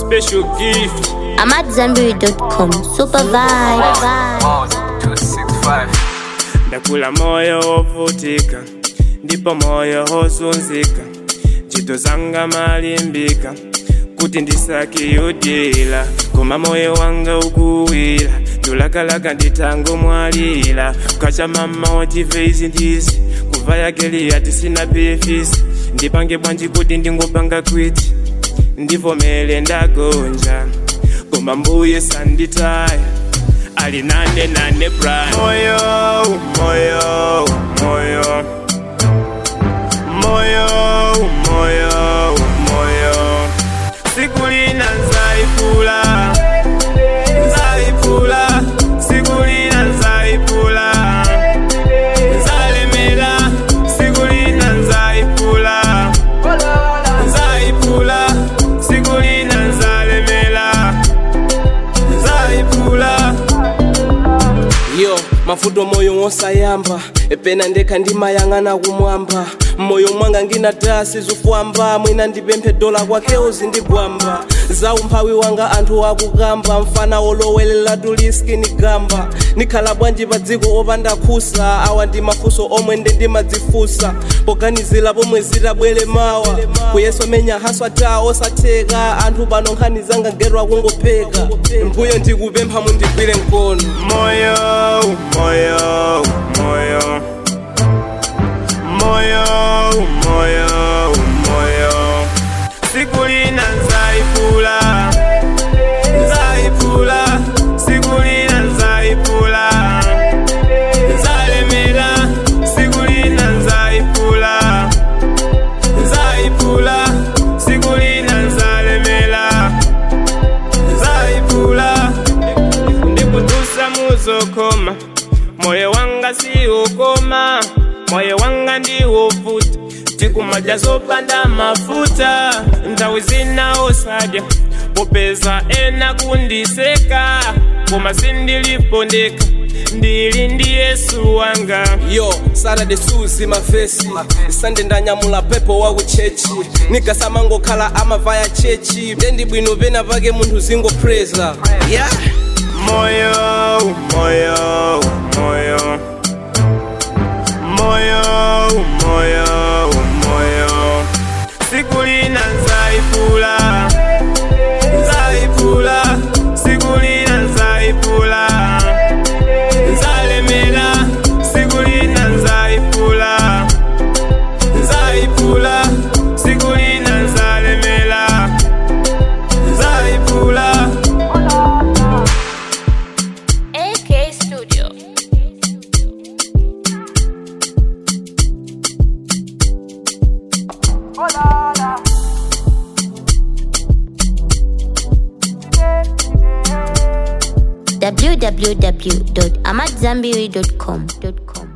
special gift I'm at Zambiri.com. Super vibe. ndakula moyo wovutika ndipo moyo wozunzika ntchito zanga malimbika kuti ndisakiyudila koma moyo wanga ukuwira ndulakalaka nditangomwalira kacha mama wachive izi ndizi kuva yakeli yati sina pefisi ndipange bwanji kuti ndingopanga kwiti ndivomele ndagonja koma mbuye sanditaya ali nane nane prime moyo moyo moyo moyo moyo moyo siku lina nzaipula nzaipula siku lina nzaipula nzalemela siku lina nzaipula nzaipula siku lina nzalemela nzaipula yo mavuto moyo wosayamba epena ndekha ndimayang'ana kumwamba mmoyo mwanga ngina dasi zufwamba mwina ndipemphe dola kwakewo zindigwamba za umphawi wanga anthu akukamba mfana wolowelela tuliski nigamba nikhala bwanji pa dziko opanda khusa awa ndi mafunso omwe nde ndimadzifunsa poganizira pomwe zitabwere mawa kuyeso menya haswa ta osatheka anthu pano nkhani zanga ngerwa kungopheka mbuyo ndikupempha mundigwire mkono moyo moyo moyo moyo moyo moyo siku lina nzaipula nzaipula siku lina nzaipula nzalemela siku lina nzaipula nzaipula siku lina nzalemela nzaipula ndikutusa muzokoma moyo wanga siukoma moyo wanga ndiwovuta tikumadya zopanda mafuta nthawi zina osadya popeza ena kundiseka koma sindilipondeka ndili ndi yesu wanga yo saturday suzi mavesi sande ndanyamula pepo wa kuchechi nigasamangokhala amavaya chechi tendi bwino pena pake munthu zingopreza yeah. moyo moyo moyo moyo moyo moyo siku lina nzaipula nzaipula siku lina nzaipula nzalemela siku lina nzaipula nzaipula siku lina nzalemela nzaipula AK Studio. www.amatzambiri.com.